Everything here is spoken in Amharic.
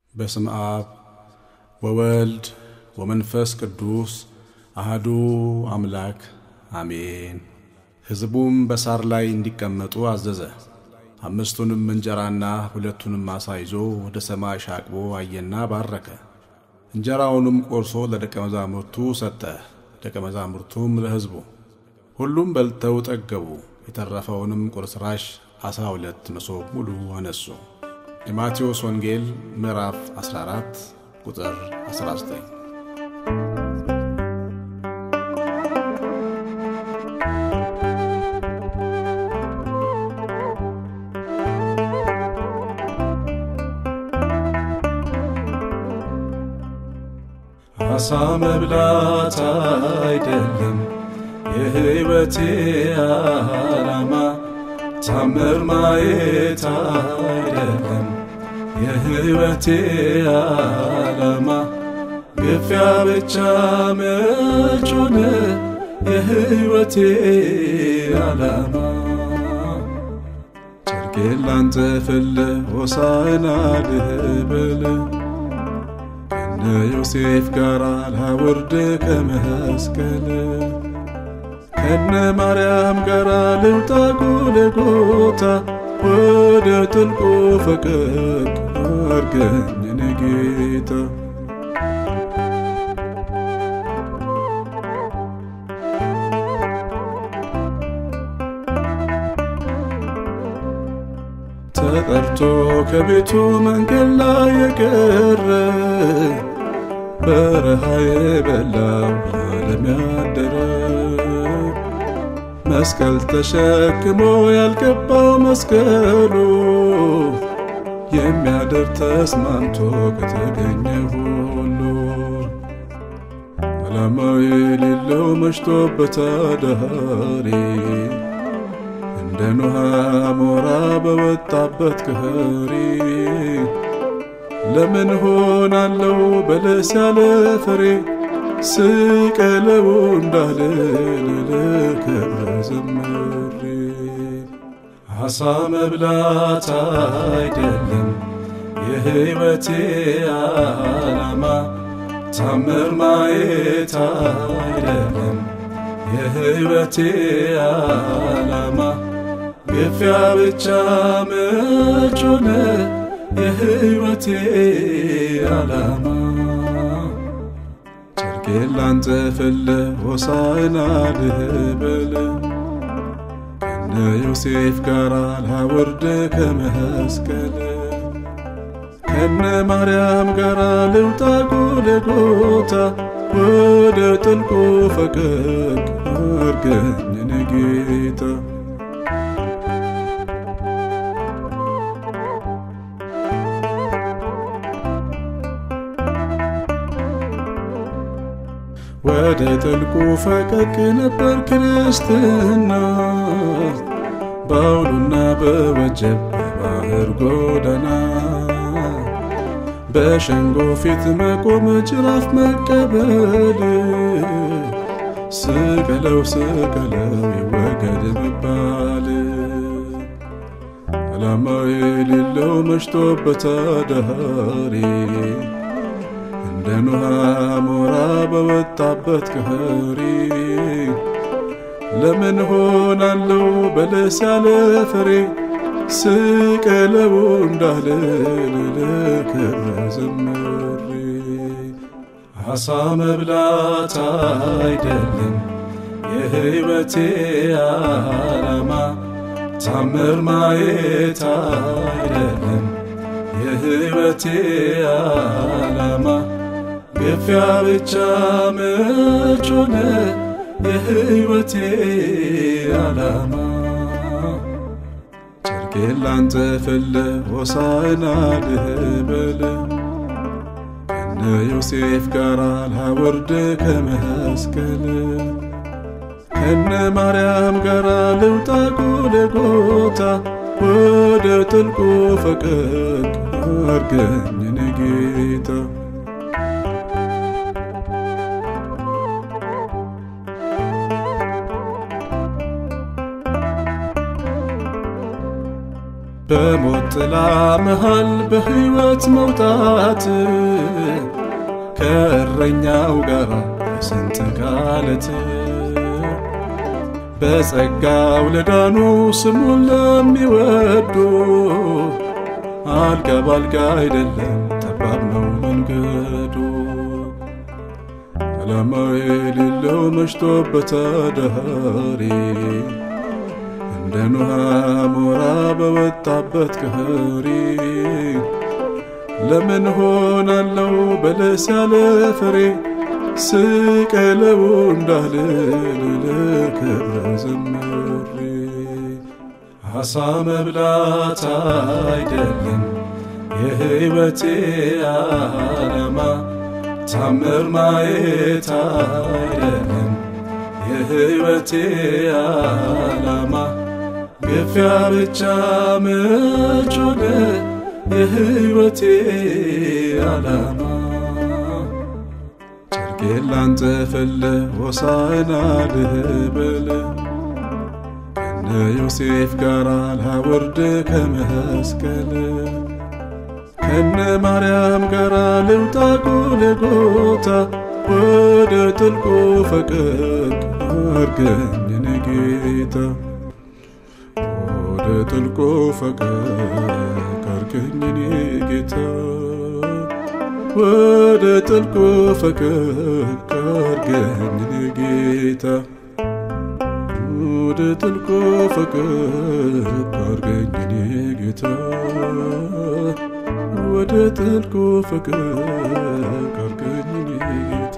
በስም አብ ወወልድ ወመንፈስ ቅዱስ አህዱ አምላክ አሜን። ሕዝቡም በሳር ላይ እንዲቀመጡ አዘዘ። አምስቱንም እንጀራና ሁለቱንም ዓሣ ይዞ ወደ ሰማይ ሻቅቦ አየና ባረከ። እንጀራውንም ቆርሶ ለደቀ መዛሙርቱ ሰጠ፣ ደቀ መዛሙርቱም ለሕዝቡ። ሁሉም በልተው ጠገቡ። የተረፈውንም ቁርስራሽ አሥራ ሁለት መሶብ ሙሉ አነሱ። የማቴዎስ ወንጌል ምዕራፍ 14 ቁጥር 19። አሳ መብላት አይደለም የሕይወቴ ዓላማ፣ ታምር ማየት አይደለም የሕይወቴ ዓላማ፣ ግፊያ ብቻ መች ሆነ የሕይወቴ ዓላማ። ጨርቄን ላንጠፍልህ ሆሳዕና ልበል ከነ ዮሴፍ ጋር ላውርድ ከመስቀል ከነ ማርያም ጋር ልውጣ ጎልጎታ ወደ ጥልቁ ፈቀቅ አርገኝ እኔ ጌታ ተጠርቶ ከቤቱ መንገድ ላይ የቀረ በረሃ የበላው ለዓለም ያደረ መስቀል ተሸክሞ ያልገባው መስቀሉ የሚያደር ተስማምቶ ከተገኘ ሁሉ ዓላማው የሌለው መሽቶበት አዳሪ እንደ ኖሃ ሞራ በወጣበት ከኸሪ ለምን ሆናለው በለስ ያለ ፍሬ ስቀለው እንዳልል ልክብረ ዘምሬ አሳ መብላት አይደለም የሕይወቴ ዓላማ፣ ታምር ማየት አይደለም የሕይወቴ ዓላማ፣ ግፊያ ብቻ መች ሆነ የሕይወቴ ዓላማ። ጨርቄን ላንጠፍልህ ሆሳዕና ልበል ከነ ዮሴፍ ጋር ላውርድ ከመስቀል ከነ ማርያም ጋር ልውጣ ጎልጎታ ወደ ጥልቁ ፈቀቅ አርገኝ እኔ ጌታ ወደ ጥልቁ ፈቀቅ ነበር ክርስትና በአውሎና በወጀብ በባህር ጎዳና በሸንጎ ፊት መቆም ጅራፍ መቀበል ስቀለው ስቀለው ይወገድ መባል ዓላማው የሌለው መሽቶበት አዳሪ እንደ ኖሃ ሞራ በወጣበት ከኸሪ ለምን ሆናለው በለስ ያለ ፍሬ ስቀለው እንዳልል ልክብረ ዘምሬ አሳ መብላት አይደለም የሕይወቴ ዓላማ፣ ታምር ማየት አይደለም የሕይወቴ ዓላማ ግፊያ ብቻ መች ሆነ የሕይወቴ ዓላማ። ጨርቄን ላንጠፍልህ ሆሳዕና ልበል ከነ ዮሴፍ ጋር ላውርድ ከመስቀል ከነ ማርያም ጋር ልውጣ ጎልጎታ ወደ ጥልቁ ፈቀቅ አርገኝ እኔ ጌታ በሞት ጥላ መሃል በሕይወት መውጣት ከእረኛው ጋር በስንት ካለት በጸጋው ለዳኑ ስሙን ለሚወዱ አልጋ ባልጋ አይደለም ጠባብ ነው መንገዱ። ዓላማ የሌለው መሽቶበት አዳሪ እንደ ኖሃ ሞራ በወጣበት ቀሪ ለምን ሆናለው በለስ ያለ ፍሬ ስቀለው እንዳልል ለክብረ ዘምሬ አሳ መብላት አይደለም የሕይወቴ ዓላማ ታምር ማየት አይደለም የሕይወቴ ዓላማ ግፊያ ብቻ መች ሆነ የሕይወቴ ዓላማ ጨርቄን ላንጠፍልህ ሆሳዕና ልበል ከነ ዮሴፍ ጋር ላወርድ ከመስቀል ከነ ማርያም ጋር ልውጣ ጎልጎታ ወደ ጥልቁ ፈቀቅ አርገኝ የኔ ጌታ ወደ ጥልቁ ፈቀቅ አርገኝ የኔ ጌታ ወደ ጥልቁ ፈቀቅ አርገኝ የኔ ጌታ ወደ ጥልቁ ፈቀቅ አርገኝ የኔ ጌታ ወደ ጥልቁ ፈቀቅ አርገኝ የኔ ጌታ